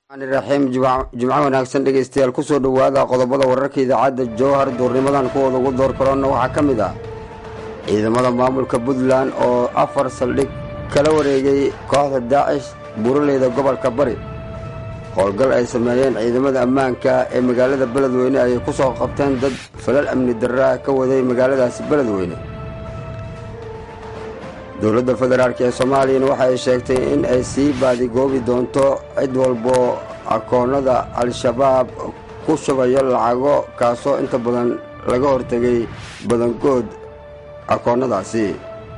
raxiim jimco wanaagsan dhegaystayaal kusoo dhowaada qodobada wararka idaacadda jowhar duurnimadan kuwooda ugu door karoonna waxaa ka mid ah ciidamada maamulka puntland oo afar saldhig kala wareegay kooxda daacish buuraleyda gobolka bari howlgal ay sameeyeen ciidamada ammaanka ee magaalada beledweyne ayay ku soo qabteen dad falal amni darraa ka waday magaaladaasi beledweyne dowladda federaalk ee soomaaliyana waxa ay sheegtay in ay sii baadigoobi doonto cid walbo akoonnada al-shabaab ku shubayo lacago kaasoo inta badan laga hortegay badankood akoonnadaasi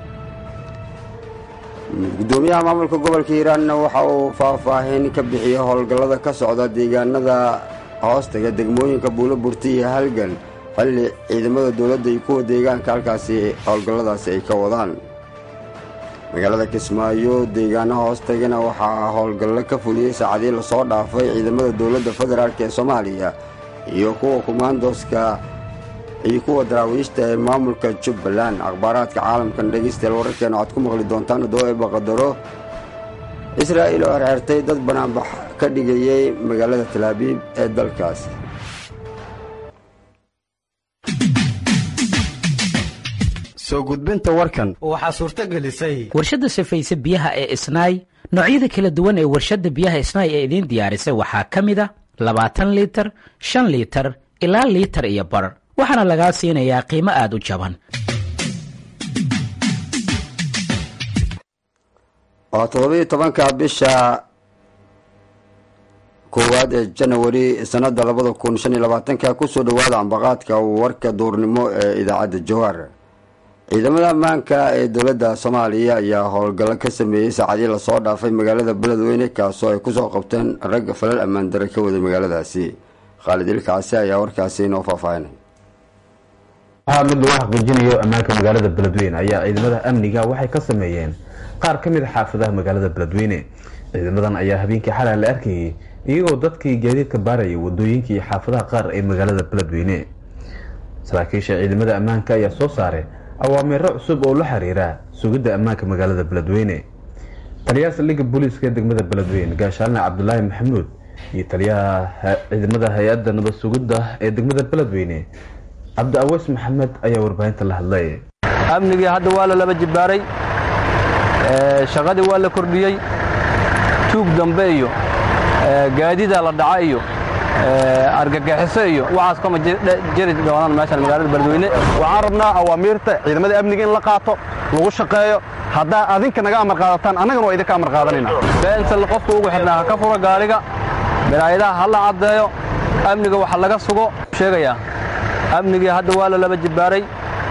gudoomiyaha maamulka gobolka hiiraanna waxa uu faahfaahin ka bixiyey howlgallada ka socda deegaanada hoostaga degmooyinka buulo burti iyo halgan xilli ciidamada dowladda iyo kuwa deegaanka halkaasi howlgalladaasi ay ka wadaan magaalada kismaayo deegaano hoostagana waxaa howlgallo ka fuliyey saacadii lasoo dhaafay ciidamada dowladda federaalk ee soomaaliya iyo kuwa kumaandoska iyo kuwa daraawiishta ee maamulka jubbaland akhbaaraadka caalamkan dhegaystayaal wararkeena waxaad ku maqli doontaan haddoo ee baqadaro israa'il oo xerxertay dad banaanbax ka dhigayay magaalada talaabiib ee dalkaas soo gudbinta warkan waxaa suurto gelisay warshadda safayse biyaha ee isnaay noocyada kala duwan ee warshadda biyaha isnaay ee idiin diyaarisay waxaa ka mid a labaatan liitar shan liitar ilaa liitar iyo bar waxaana lagaa siinayaa qiimo aad u jaban waa toddobiiyo tobanka bisha koowaad ee janawari sanada labada kun shan iyo labaatanka kusoo dhowaada ambaqaadka warka duurnimo ee idaacadda jowhar ciidamada ammaanka ee dowladda soomaaliya ayaa howlgallo ka sameeyey saacadii lasoo dhaafay magaalada beledweyne kaasoo ay kusoo qabteen rag falal ammaan dare ka waday magaaladaasi khaalid ilkaasi ayaa warkaasi inoo faahfaahinay waxaa mid lagu xaqiijinayo ammaanka magaalada beledweyne ayaa ciidamada amniga waxay ka sameeyeen qaar ka mid a xaafadaha magaalada beledweyne ciidamadan ayaa habeenkii xalay la arkayay iyagoo dadkii gaadiidka baarayay wadooyinka iyo xaafadaha qaar ee magaalada beledweyne saraakiisha ciidamada ammaanka ayaa soo saaray awaamiiro cusub oo la xiriira sugidda ammaanka magaalada beledweyne taliyaha saldhigga booliiska ee degmada beledweyne gaashaalne cabdulaahi maxamuud iyo taliyaha ciidamada hay-adda nabad sugidda ee degmada beledweyne cabdi aweys maxamed ayaa warbaahinta la hadlay amnigii hadda waa la laba jibaaray shaqadii waa la kordhiyey tuug dambe iyo gaadiida la dhaca iyo argagixiso iyo waxaas kama jiri doonaan meeshan magaalada beledweyne waxaan rabnaa awaamiirta ciidamada amniga in la qaato lagu shaqeeyo haddaa adinka naga amar qaadataan annagana waa idinka amar qaadanayna beensal qofka ugu xidhnaa ha ka furo gaariga biraayadaha ha la caddeeyo amniga waxa laga sugo sheegayaa amnigii hadda waa la laba jibaaray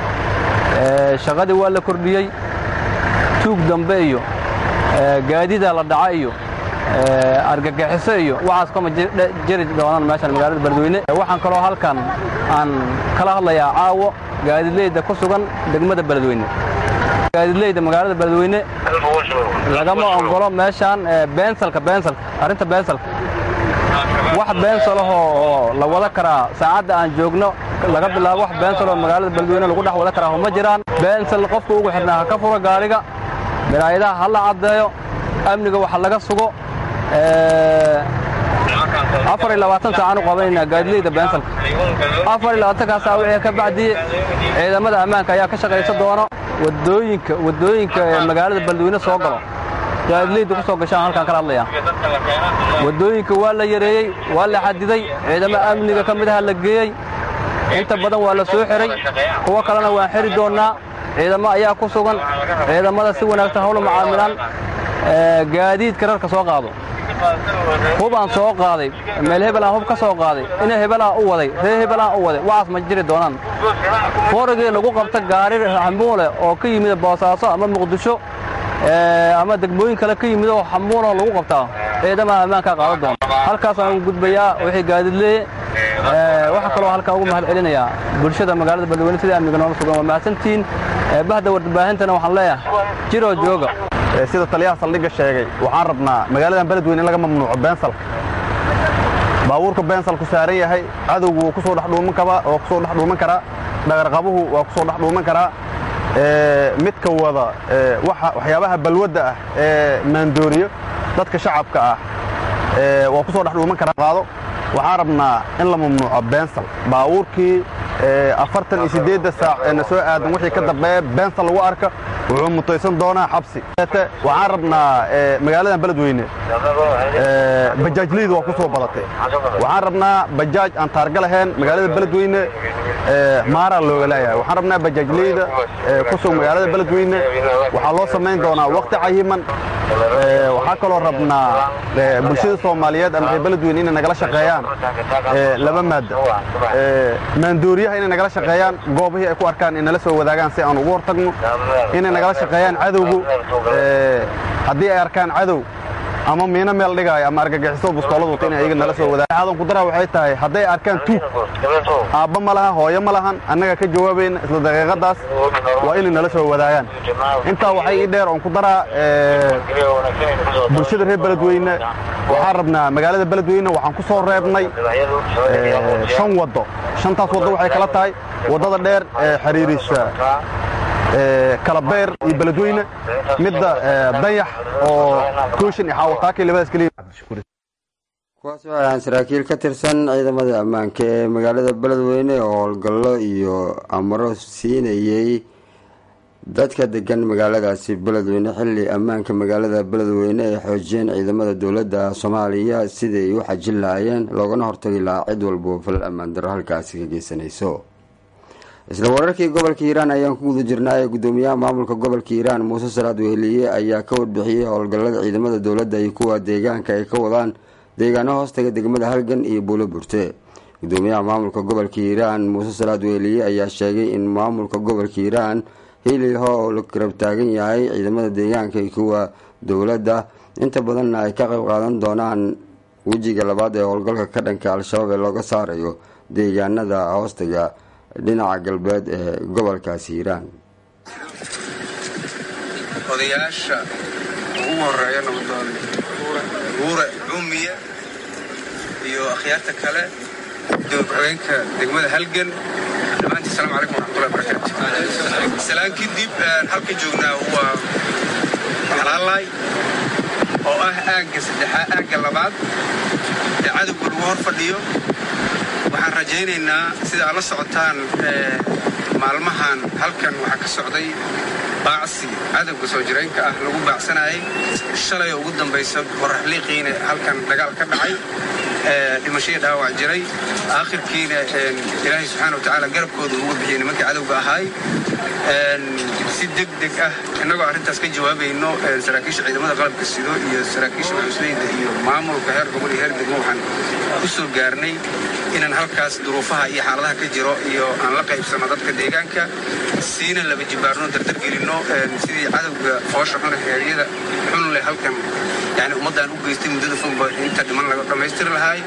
shaqadii waa la kordhiyey tuug dambe iyo gaadiida la dhaca iyo argagixiso iyo waxaas kama jiri doonaan meeshan magaalada beledweyne waxaan kaloo halkan aan kala hadlayaa caawo gaadidleyda ku sugan degmada beledweyne gaadidleyda magaalada beledweyne lagama ogolo meeshaan beensalka beensalka arrinta beensalka wax beensalahoo oo la wada karaa saacadda aan joogno laga bilaabo wax beensaloo magaalada beledweyne lagu dhex wada karaa ma jiraan beensal qofka ugu xidhnaa ha ka furo gaariga biraayadaha ha la caddeeyo amniga waxa laga sugo afar iyo labaatan saacaan u qabanaynaa gaadileyda beensalka afar iyo labaatankaa saac wixii ka bacdiye ciidamada ammaanka ayaa ka shaqaysa doono wadooyinka wadooyinka ee magaalada beledweyne soo galo gaadileyda ku soo gashaan halkaan kala hadlayaa wadooyinka waa la yareeyey waa la xadiday ciidamo amniga ka mid aha la geeyey inta badan waa la soo xiray kuwo kalena waan xiri doonnaa ciidamo ayaa ku sugan ciidamada si wanaagsan hawla macaamilaan gaadiidka rarka soo qaado hubaan soo qaaday meel hebelaan hub ka soo qaaday ina hebelaan u waday ree hebelaan u waday waxaas ma jiri doonaan forigii lagu qabta gaari xamuule oo ka yimid boosaaso ama muqdisho ama degmooyin kale ka yimid oo xamuuloo lagu qabtaa ciidamaha ammaankaa qaadan doona halkaasaan gudbayaa wixii gaadidleeye waxaa kaloo halkan ugu mahad celinayaa bulshada magaalada beledweyne sidai amniga noola sugan waa mahadsantihiin bahda warbaahintana waxaan leeyahay jiroo jooga sida taliyaha saldhigga sheegay waxaan rabnaa magaaladan beledweyne in laga mamnuuco beensalka baabuurka beensalku saaran yahay cadowgu wuu kusoo dhexdhuuman karaa oo kusoo dhex dhuuman karaa dhagarqabuhu waa kusoo dhex dhuuman karaa midka wada waxyaabaha balwadda ah ee maandooriyo dadka shacabka ah waa ku soo dhex dhuuman karaa qaado waxaan rabnaa in la mamnuuco beensal baabuurkii afartan iyo siddeedda saac ee na soo aadan wixii ka dambeeya beensal lagu arka wuxuu mutaysan doonaa xabsi waxaan rabnaa magaaladan beledweyne bajaajleyda waa ku soo badatay waxaan rabnaa bajaaj aan taarga lahayn magaalada beledweyne maaraa looga leeyahay waxaan rabnaa bajaajleyda ku sug magaalada beledweyne waxaa loo samayn doonaa waqti cayiman waxaa kaloo rabnaa bulshada soomaaliyeed ama reer beledweyne inay nagala shaqeeyaan laba maadda maandooriyaha inay nagala shaqeeyaan goobihii ay ku arkaan inay nala soo wadaagaan si aan ugu hortagno inay nagala shaqeeyaan cadowgu haddii ay arkaan cadow ama miino meel dhigaayo ama argagixiso bustoolad wata inay ayaga nala soo wadaagaan aadan ku daraa waxay tahay hadday arkaan tuug aabba ma lahan hooyo ma lahan annaga ka jawaabayna isla daqiiqadaas waa inay nala soo wadaagaan intaa waxay ii dheer oon ku daraa bulshada reer beledweyne waxaan rabnaa magaalada beledweyne waxaan ku soo reebnay shan waddo shantaas waddo waxay kala tahay waddada dheer ee xiriirisa kalabeer iyo beledweyne midda dayax oo kooshin iyo xaawataakii labadaas keliya kuwaas waxay ahaan saraakiil ka tirsan ciidamada ammaanka ee magaalada beledweyne oo howlgallo iyo amaro siinayey dadka degan magaaladaasi beledweyne xilli ammaanka magaalada beledweyne ay xoojiyeen ciidamada dowladda soomaaliya siday u xajin lahaayeen loogana hortagi lahaa cid walbo fal ammaan darro halkaasi ka geysanayso isla wararkii gobolka hiiraan ayaan ku guda jirnaaye gudoomiyaha maamulka gobolka hiiraan muuse salaad weheliye ayaa ka warbixiyey howlgallada ciidamada dowladda iyo kuwa deegaanka ay ka wadaan deegaano hoostaga degmada halgan iyo buulo burte gudoomiyaha maamulka gobolka hiiraan muuse salaad weheliye ayaa sheegay in maamulka gobolka hiiraan hiliho oo la garab taagan yahay ciidamada deegaanka iyo kuwa dowladda inta badanna ay ka qayb qaadan doonaan wejiga labaad ee howlgalka ka dhanka al-shabaab ee looga saarayo deegaanada hoostaga dhinaca galbeed ee gobolkaasi hiiraan odayaasha ugu horeeya nabadoon guure cumiye iyo akhyaarta kale gudoomiye ku-xigeenka degmada halgan dhammaantii asalamu calaykum waraxmatullahi barakaatu salaan kadib halka joognaa waa xalaalaay oo ah aagga saddexaad aagga labaad ee cadowga lagu hor fadhiyo waxaan rajaynaynaa sida aad la socotaan maalmahan halkan waxaa ka socday baacsi cadowga soo jiraynka ah lagu baacsanayay shalay oo ugu dambaysa qoraxliiqiina halkan dagaal ka dhacay dhimashadii dhaawac jiray aakhirkiina ilaahay subxaana wa tacaala garabkooda uga bixiyey nimankii cadowga ahaay si deg deg ah innagoo arrintaas ka jawaabayno saraakiisha ciidamada qalabka sido iyo saraakiisha maxuusleyda iyo maamulka heer gobol iyo heer degmo waxaan ku soo gaarnay inaan halkaas duruufaha iyo xaaladaha ka jiro iyo aan la qaybsanno dadka deegaanka siina laba jibaarno dardargelinno sidii cadowga foosha xune heeryada xun leh halkan yani ummaddaan u geystay muddada fogba inta dhiman laga dhammaystiri lahaay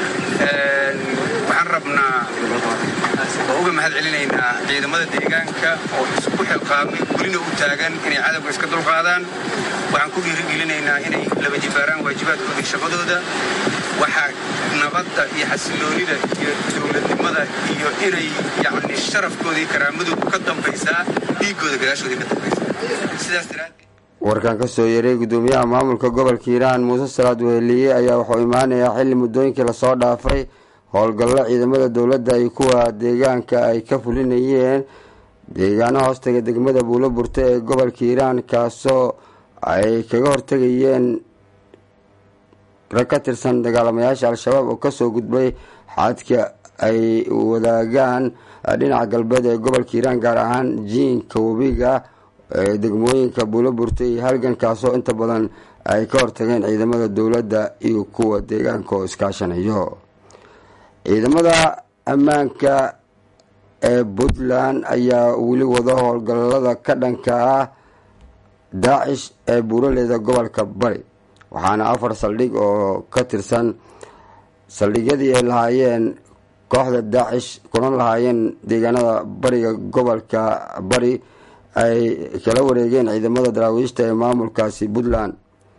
waxaan rabnaa oo uga mahad celinaynaa ciidamada deegaanka oo isku xilqaamay welina u taagan inay cadowga iska dulqaadaan waxaan ku dhiirigelinaynaa inay laba jibaaraan waajibaadkooda iyo shaqadooda waxaa nabadda iyo xasiloonida iyo dowladnimada iyo inay yacni sharafkooda iyo karaamadooda ka dambaysaa dhiiggooda gadaashooda ka dambaysaa sidaas daraaddeed warkan kasoo yeeray gudoomiyaha maamulka gobolka hiiraan muuse salaad weheliye ayaa wuxuu imaanayaa xilli muddooyinkii lasoo dhaafay howlgallo ciidamada dowladda iyo kuwa deegaanka ay ka fulinayeen deegaano hoostaga degmada buulo burte ee gobolka hiiraan kaasoo ay kaga hortegayeen rag ka tirsan dagaalamayaasha al-shabaab oo kasoo gudbay xadka ay wadaagaan dhinaca galbeed ee gobolka hiiraan gaar ahaan jiinka webiga ee degmooyinka buulo burte iyo halgan kaasoo inta badan ay ka hortageen ciidamada dowladda iyo kuwa deegaanka oo iskaashanayo ciidamada ammaanka ee puntland ayaa weli wado howlgallada ka dhanka ah daacish ee buuraleyda gobolka bari waxaana afar saldhig oo ka tirsan saldhigyadii ay lahaayeen kooxda daacish kulan lahaayeen deegaanada bariga gobolka bari ay kala wareegeen ciidamada daraawiishta ee maamulkaasi puntland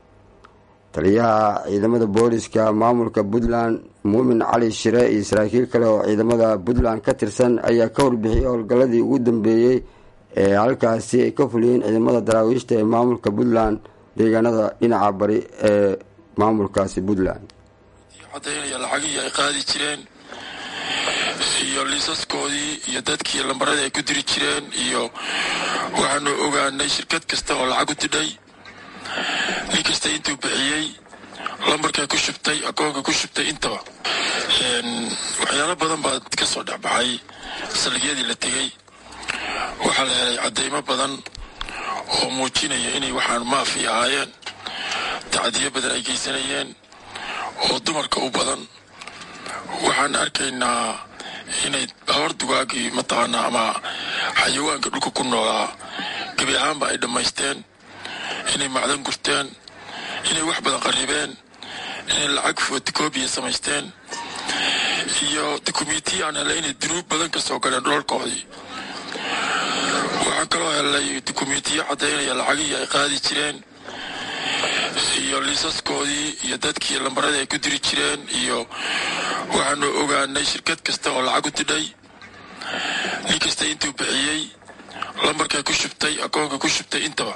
taliyaha ciidamada booliska maamulka puntland muumin cali shire iyo saraakiil kale oo ciidamada puntland ka tirsan ayaa ka warbixiyey howlgalladii ugu dambeeyey ee halkaasi ay ka fuliyeen ciidamada daraawiishta ee maamulka puntland deegaanada dhinaca bari ee maamulkaasi puntland cadaynaya lacagihii ay qaadi jireen iyo liisaskoodii iyo dadkii lambaradii ay ku diri jireen iyo waxaanu ogaanay shirkad kasta oo lacag u didhay nin kasta intuu bixiyey lambarkay ku shubtay akoonka ku shubtay intaba waxyaalo badan baa ka soo dhexbaxay saldhigyadii la tegey waxaa la helay caddaymo badan oo muujinaya inay waxaan maafi ahaayeen tacdiyo badan ay geysanayeen oo dumarka u badan waxaan arkaynaa inay hor dugaagii mataqaanaa ama xayawaanka dhulka ku noolaa gebi ahaanba ay dhammaysteen inay macdan gurteen inay wax badan qarribeen inay lacag fotocobiya samaysteen iyo dukumentiya aan helay inay dunuub badan ka soo galeen dhoolkoodii waxaan kaloo helay dukumentiyo caddaynaya lacagihii ay qaadi jireen iyo liisaskoodii iyo dadkii lambaradii ay ku diri jireen iyo waxaanu ogaanay shirkad kasta oo lacag u didhay nin kasta intuu bixiyey lambarkay ku shubtay akoonka ku shubtay intaba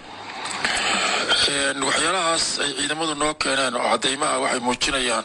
waxyaalahaas ay ciidamadu noo keeneen oo caddaymaha waxay muujinayaan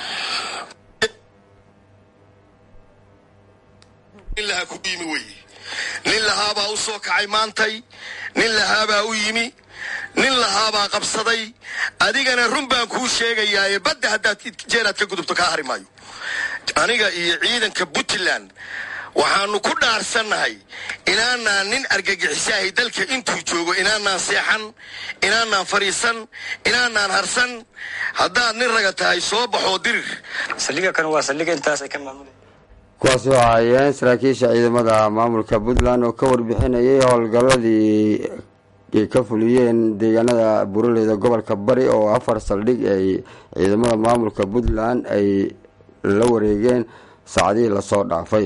nin lahaa ku yimi weye nin lahaabaa u soo kacay maantay nin lahaabaa u yimi nin lahaabaa qabsaday adigana run baan kuu sheegayaaye badda haddaad jeeraad ka gudubto kaa hari maayo aniga iyo ciidanka puntland waxaannu ku dhaarsannahay inaanaan nin argagixisahay dalka intuu joogo inaanaan seexan inaanaan fadhiisan inaanaan harsan haddaad nin raga tahay soo baxoo dirir saldhiga kan waa saldhiga intaasay ka maamula kuwaasi waxaa hayeen saraakiisha ciidamada maamulka puntland oo ka warbixinayay howlgalladii ay ka fuliyeen deegaanada buraleyda gobolka bari oo afar saldhig ay ciidamada maamulka puntland ay la wareegeen saacadihii lasoo dhaafay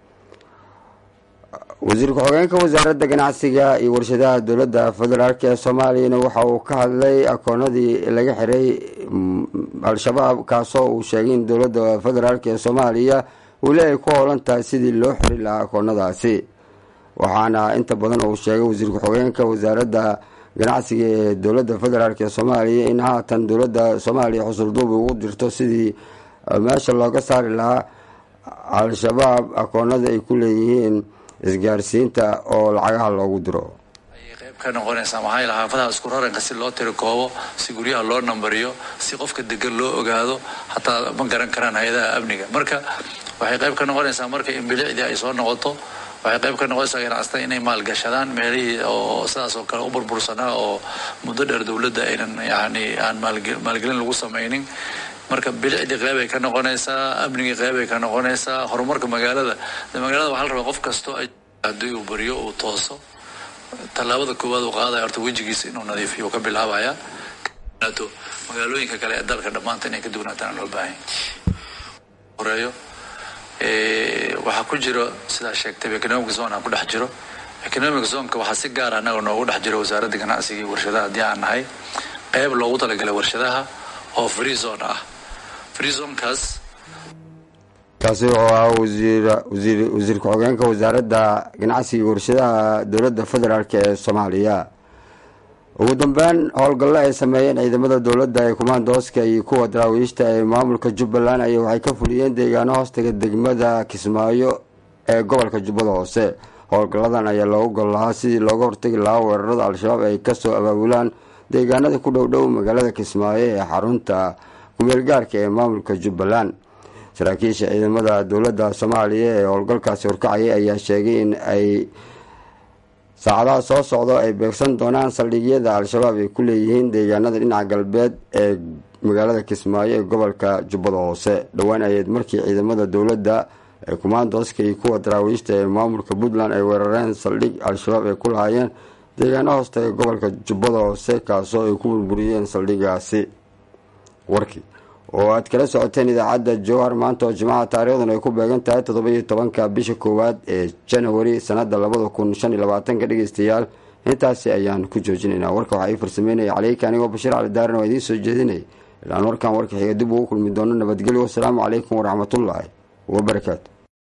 wasiir ku-xigeenka wasaaradda ganacsiga iyo warshadaha dowladda federaalk ee soomaaliyana waxa uu ka hadlay akoonadii laga xiray al-shabaab kaasoo uu sheegay in dowladda federaalk ee soomaaliya weli ay ku howlan tahay sidii loo xiri lahaa akoonadaasi waxaana inta badan uu sheegay wasiir ku-xigeenka wasaaradda ganacsiga ee dowladda federaalk ee soomaaliya in haatan dowladda soomaaliya xusulduub ugu dirto sidii meesha looga saari lahaa al-shabaab akoonada ay ku leeyihiin isgaarsiinta oo lacagaha loogu diro ayay qayb ka noqonaysaa maxaa yaele xaafadaha isku raranka si loo tiri koobo si guryaha loo nambariyo si qofka degan loo ogaado hataa ma garan karaan hay-adaha amniga marka waxay qayb ka noqonaysaa marka in bilicdii ay soo noqoto waxay qayb ka noqonaysaa ganacsata inay maalgashadaan meelihii oo sidaas oo kale u burbursanaa oo muddo dheer dowladda aynan yani aan maalgelin lagu samaynin marka bilicdii qeybay ka noqonaysaa amnigii qeybay ka noqonaysaa horumarka magaalada magaalada waxaa la rabaa qof kastoo haddii uu bariyo uu tooso tallaabada koowaad uu qaadaya horta wejigiisa inuu nadiifiyo uu ka bilaabaya magaalooyinka kale ee dalka dhammaanta inay ka duwanaataan loo baahan horeeyo waxaa ku jiro sidaa sheegtay economic zone aan ku dhex jiro economic zoneka waxaa si gaara annaga noogu dhex jiro wasaaradda ganacsiga iyo warshadaha haddii aan nahay qeyb loogu talagalay warshadaha oo free zone ah free zonekaas kaasi oo ah wasiir wasiir ku-xigeenka wasaaradda ganacsiga iyo warshadaha dowladda federaalk ee soomaaliya ugu dambeyn howlgallo ay sameeyeen ciidamada dowladda ee kumaandooska iyo kuwa daraawiishta ee maamulka jubbaland ayaa waxay ka fuliyeen deegaano hoostaga degmada kismaayo ee gobolka jubbada hoose howlgalladan ayaa loogu gol lahaa sidii looga hortagi lahaa weerarada al-shabaab ay kasoo abaabulaan deegaanada ku dhow dhow magaalada kismaayo ee xarunta kumeelgaarka ee maamulka jubbaland saraakiisha ciidamada dowladda soomaaliya ee howlgalkaasi horkacayay ayaa sheegay in ay saacadaha soo socdo ay beegsan doonaan saldhigyada al-shabaab ay ku leeyihiin deegaanada dhinaca galbeed ee magaalada kismaayo ee gobolka jubbada hoose dhowaan ayeed markii ciidamada dowladda ee kumaandooska iyo kuwa daraawiishta ee maamulka puntland ay weerareen saldhig al-shabaab ay ku lahaayeen deegaano hoosta ee gobolka jubbada hoose kaasoo ay ku burburiyeen saldhigaasi warkii oo aad kala socoteen idaacadda jowhar maanta oo jimcaha taarikhdan ay ku beegan tahay toddoba-iyo tobanka bisha koowaad ee janawari sanada labada kun shan iyo labaatanka dhegeystayaal intaasi ayaan ku joojinaynaa warka waxaa ii farsameynaya caleyka anigoo bashiir cali daarin oo idiin soo jeedinaya ilaan warkan warka xiga dib ugu kulmi doono nabadgelyo wasalaamu calaykum waraxmatullaahi wabarakaatu